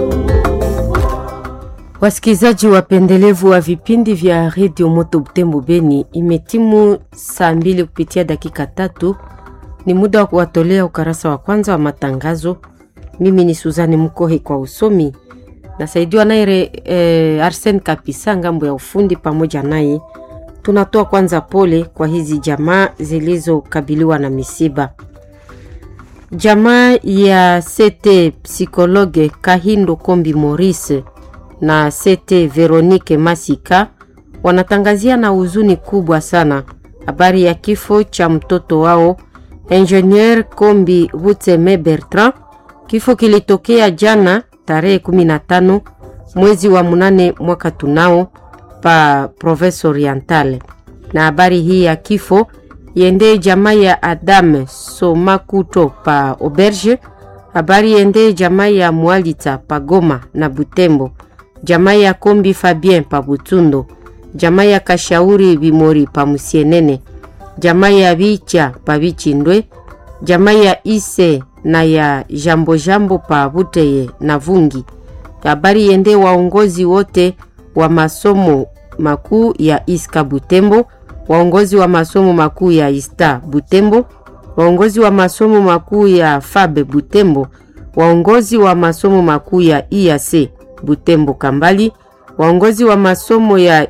Wasikilizaji wapendelevu wa vipindi vya redio Moto Butembo Beni, imetimu saa mbili kupitia dakika tatu. Ni muda wa kuwatolea ukarasa wa kwanza wa matangazo. Mimi ni Suzani Mkohe kwa usomi, nasaidiwa naye e, Arsen Kapisa ngambo ya ufundi. Pamoja naye tunatoa kwanza pole kwa hizi jamaa zilizokabiliwa na misiba. Jamaa ya Sete psikologe Kahindo Kombi Maurice na Sete Veronique Masika wanatangazia na huzuni kubwa sana habari ya kifo cha mtoto wao Ingenieur Kombi Butseme Bertrand. Kifo kilitokea jana tarehe 15 mwezi wa munane mwaka tunao pa Province Orientale, na habari hii ya kifo yende jamaa ya Adame Somakuto pa Auberge. Habari yende jamaa ya Mwalita pa Goma na Butembo jamaa ya Kombi Fabien pa Butundo, jamaa ya Kashauri Bimori pa Musienene, jamaa ya Bicha pa Bichindwe, jamaa ya Ise na ya Jambo Jambo pa Buteye na Vungi. Habari yende waongozi wote wa masomo makuu ya Iska Butembo, waongozi wa masomo makuu ya Ista Butembo, waongozi wa masomo makuu ya Fabe Butembo, waongozi wa masomo makuu ya IAC Butembo Kambali, waongozi wa masomo ya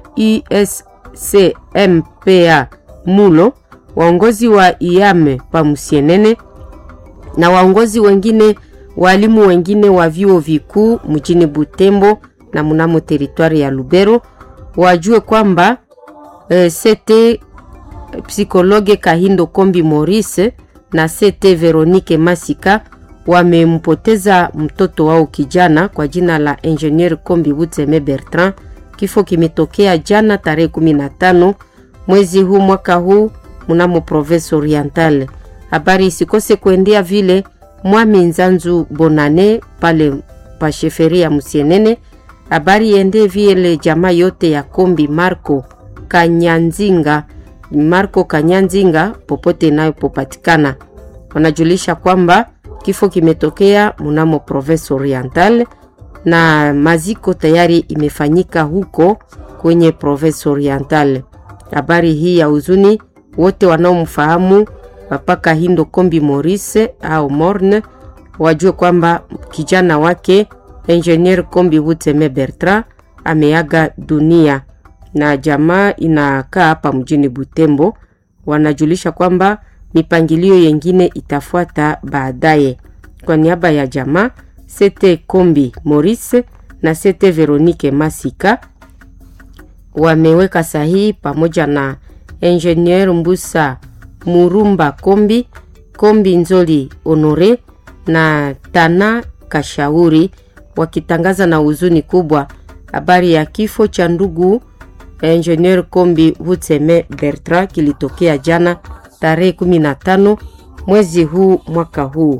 ISCMPA Mulo, waongozi wa IAME pa Musienene na waongozi wengine, walimu wengine wa vyuo vikuu mjini Butembo na mnamo teritwari ya Lubero wajue kwamba e, sete psikologe Kahindo Kombi Maurice na sete Veronique Masika wamempoteza mtoto wao kijana kwa jina la Ingenieur Kombi Butseme Bertrand. Kifo kimetokea jana tarehe 15 mwezi huu mwaka huu mnamo Province Orientale. Habari isikose kuendea vile Mwami Nzanzu Bonane pale pa sheferi ya Musienene. Habari iende vile jamaa yote ya Kombi Marco Kanyanzinga, Marco Kanyanzinga popote inayopopatikana wanajulisha kwamba kifo kimetokea mnamo Province Orientale na maziko tayari imefanyika huko kwenye Province Orientale. Habari hii ya huzuni, wote wanaomfahamu Papa Kahindo Kombi Maurice au Morne wajue kwamba kijana wake Ingenieur Kombi Butseme Bertrand ameaga dunia, na jamaa inakaa hapa mjini Butembo. Wanajulisha kwamba mipangilio yengine itafuata baadaye. Kwa niaba ya jamaa Sete Kombi Maurice na Sete Veronique Masika wameweka sahihi pamoja na Ingenieur Mbusa Murumba Kombi, Kombi Nzoli Honore na Tana Kashauri wakitangaza na huzuni kubwa habari ya kifo cha ndugu Ingenieur Kombi Butseme Bertrand kilitokea jana tarehe 15 mwezi huu mwaka huu.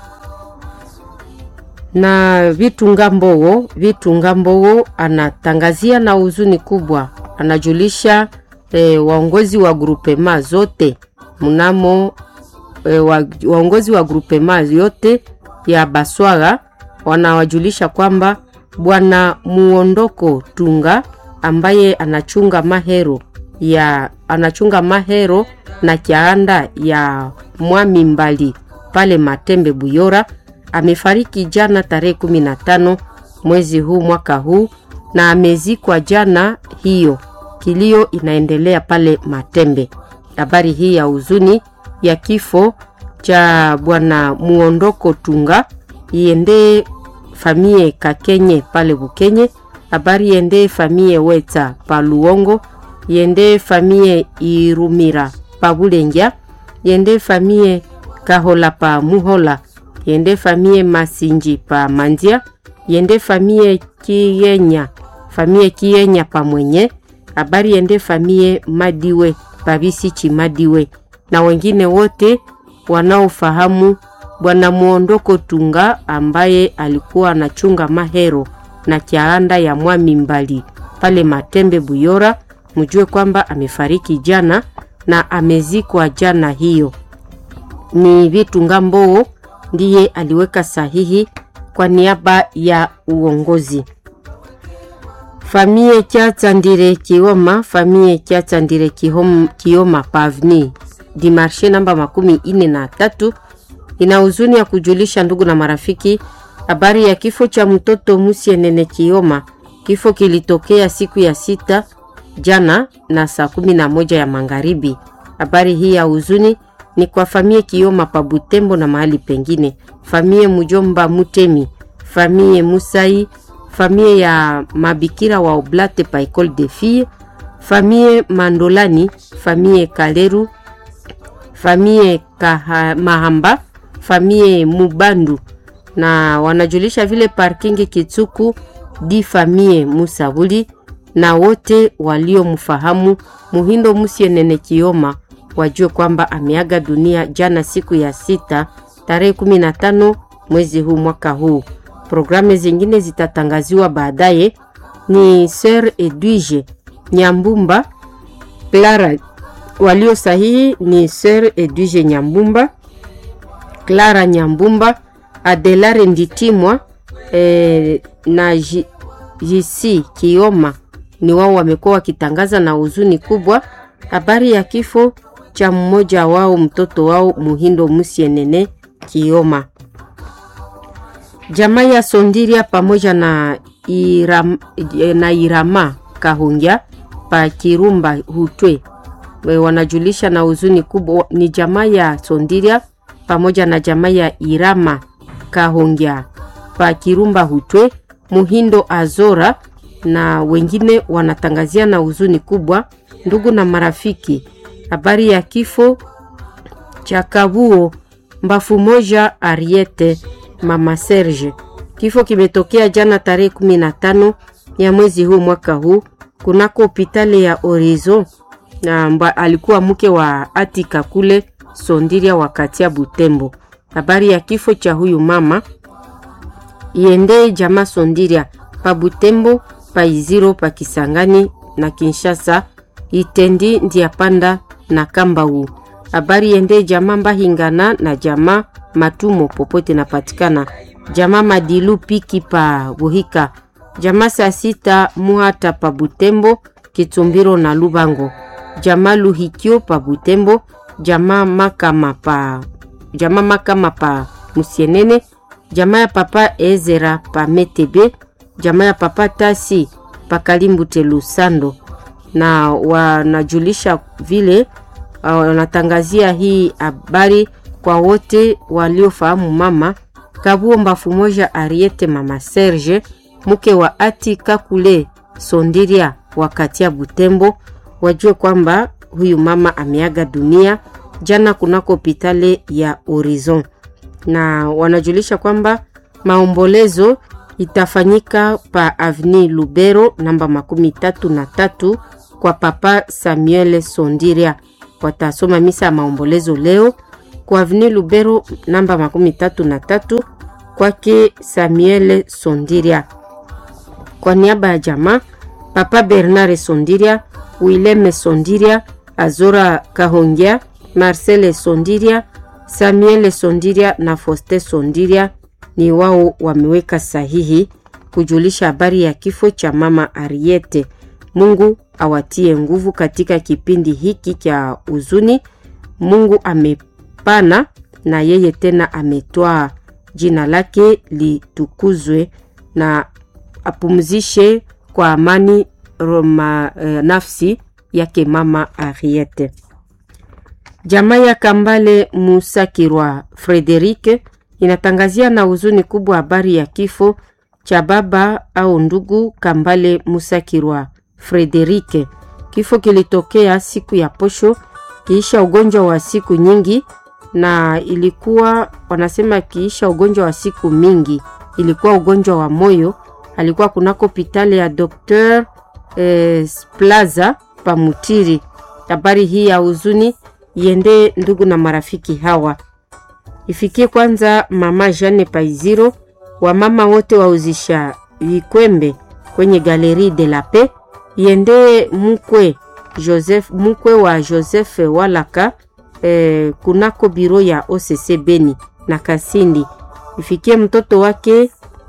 Na Vitunga Mbogo, Vitunga Mbogo anatangazia na huzuni kubwa, anajulisha e, waongozi wa grupema zote mnamo e, wa, waongozi wa grupema yote ya Baswaga wanawajulisha kwamba bwana Muondoko Tunga ambaye anachunga mahero ya anachunga mahero na kianda ya Mwami Mbali pale Matembe Buyora amefariki jana tarehe 15 mwezi huu mwaka huu, na amezikwa jana hiyo. Kilio inaendelea pale Matembe. Habari hii ya huzuni ya kifo cha bwana Muondoko Tunga iende famie Kakenye pale Bukenye. Habari iende famie Weta pa Luongo, yende famie Irumira pa Bulengya, yende famie Kahola pa Muhola, yende famie Masinji pa Mandia, yende famie Kiyenya, famie Kiyenya pa Mwenye. Habari yende famie Madiwe pa Bisichi Madiwe na wengine wote wanaofahamu bwana Muondoko Tunga ambaye alikuwa anachunga mahero na kianda ya Mwami Mbali pale Matembe Buyora, mjue kwamba amefariki jana na amezikwa jana hiyo. Ni Vitunga Mboo ndiye aliweka sahihi kwa niaba ya uongozi. Famie Kiatsandire Kioma, famie Kiatsandire Kioma Pavni Dimarshe namba makumi ine na tatu ina huzuni ya kujulisha ndugu na marafiki habari ya kifo cha mtoto Musienene Kioma. Kifo kilitokea siku ya sita jana na saa kumi na moja ya magharibi. Habari hii ya huzuni ni kwa famie Kioma pa Butembo na mahali pengine, famie Mujomba Mutemi, famie Musai, famie ya mabikira wa Oblate pa Ecole de Filles, famie Mandolani, famie Kaleru, famie Kaha, Mahamba, famie Mubandu na wanajulisha vile parkingi Kitsuku di famie Musabuli na wote waliomfahamu Muhindo Musienene Kioma wajue kwamba ameaga dunia jana siku ya sita tarehe 15 mwezi huu mwaka huu. Programu zingine zitatangaziwa baadaye. Ni Sir Edwige Nyambumba Clara, walio sahihi ni Sir Edwige Nyambumba, Clara Nyambumba, Adelare Nditimwa eh, na JC Kioma ni wao wamekuwa wakitangaza na huzuni kubwa habari ya kifo cha mmoja wao mtoto wao Muhindo Musienene Kioma. Jamaa ya Sondiria pamoja na Iram, na Irama Kahungia pa Kirumba Hutwe wanajulisha na huzuni kubwa. Ni jamaa ya Sondiria pamoja na jamaa ya Irama Kahungia pa Kirumba Hutwe Muhindo Azora na wengine wanatangazia na huzuni kubwa ndugu na marafiki habari ya kifo cha Kabuo Mbafu moja Ariete mama Serge. Kifo kimetokea jana tarehe 15 ya mwezi huu mwaka huu kunako hospitali ya Horizon na mba, alikuwa mke wa Atika kule Sondiria wakati ya Butembo. Habari ya kifo cha huyu mama iendee jamaa Sondiria pa Butembo, pa Iziro, pa Kisangani na Kinshasa, Itendi, Ndiapanda na Kambau. Habari iendee jamaa Mbahingana na jamaa Matumo popote napatikana, jamaa Madilu Piki pa Buhika, jamaa saa sita Muhata pa Butembo, Kitumbiro na Lubango, jamaa Luhikio pa Butembo, jamaa Makama pa jamaa Makama pa Musienene, jamaa ya papa Ezera pa Metebe, jamaa ya papa Tasi pa Kalimbute Lusando, na wanajulisha vile wanatangazia hii habari kwa wote waliofahamu mama Kabuo Mbafu moja Ariete mama Serge mke wa Ati Kakule Sondiria wakati ya Butembo, wajue kwamba huyu mama ameaga dunia jana kunako hospitali ya Horizon, na wanajulisha kwamba maombolezo itafanyika pa Avni Lubero namba makumi tatu na tatu kwa papa Samuel Sondiria. Watasoma misa ya maombolezo leo kwa Avni Lubero namba makumi tatu na tatu kwake Samuel Sondiria. Kwa niaba ya jamaa papa Bernard Sondiria, Willem Sondiria, Azora Kahongia, Marcel Sondiria, Samuel Sondiria na Foste Sondiria ni wao wameweka sahihi kujulisha habari ya kifo cha mama Ariete. Mungu awatie nguvu katika kipindi hiki cha huzuni. Mungu amepana na yeye tena ametwaa, jina lake litukuzwe na apumzishe kwa amani roma, eh, nafsi yake mama Ariete. Jamaa ya Kambale Musakirwa Frederike inatangazia na huzuni kubwa habari ya kifo cha baba au ndugu Kambale Musakirwa Frederike. Kifo kilitokea siku ya posho kiisha ugonjwa wa siku nyingi, na ilikuwa wanasema kiisha ugonjwa wa siku mingi, ilikuwa ugonjwa wa moyo. Alikuwa kunako hospitali ya Dr. eh, Plaza Pamutiri. Habari hii ya huzuni iende ndugu na marafiki hawa ifikie kwanza mama Jeanne Paiziro, wamama wote wauzisha vikwembe kwenye Galerie de la Paix, iende mkwe Joseph, mkwe wa Joseph Walaka eh, kunako biro ya OCC Beni na Kasindi, ifikie mtoto wake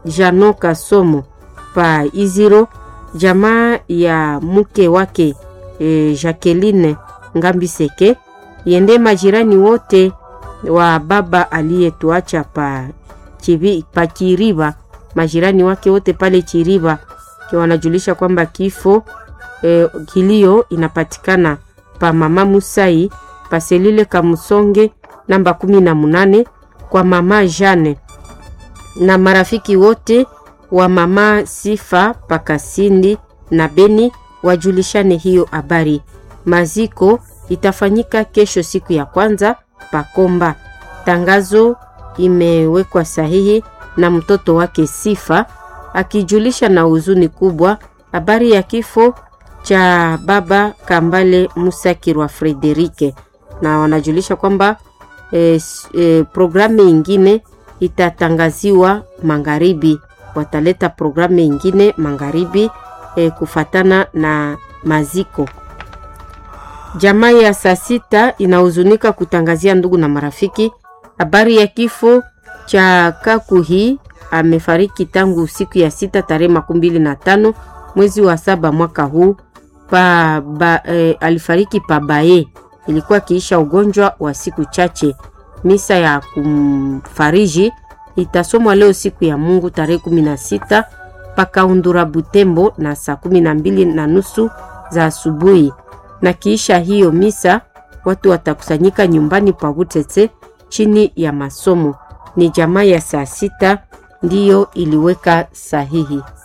Jano Kasomo pa Iziro, jamaa ya mke wake e, Jacqueline Ngambiseke, yende majirani wote wa baba aliyetuacha pa, chivi, pa Chiriba, majirani wake wote pale Chiriba wanajulisha kwamba kifo e, kilio inapatikana pa mama Musai paselile Kamusonge namba kumi na munane kwa mama Jane na marafiki wote wa mama Sifa Pakasindi na Beni wajulishane hiyo habari. Maziko itafanyika kesho siku ya kwanza Pakomba. Tangazo imewekwa sahihi na mtoto wake Sifa akijulisha na huzuni kubwa habari ya kifo cha baba Kambale Musakirwa Frederike, na wanajulisha kwamba e, e, programu ingine itatangaziwa magharibi. Wataleta programu ingine magharibi e, kufatana na maziko. Jamaa ya saa sita inahuzunika kutangazia ndugu na marafiki habari ya kifo cha Kakuhi. Amefariki tangu siku ya sita tarehe makumi mbili na tano mwezi wa saba mwaka huu pa, ba, e, alifariki Pabaye, ilikuwa akiisha ugonjwa wa siku chache. Misa ya kumfariji itasomwa leo siku ya Mungu tarehe kumi na sita pakaundura Butembo na saa kumi na mbili na nusu za asubuhi, na kiisha hiyo misa watu watakusanyika nyumbani pa Butete chini ya masomo. Ni jamaa ya saa sita ndiyo iliweka sahihi.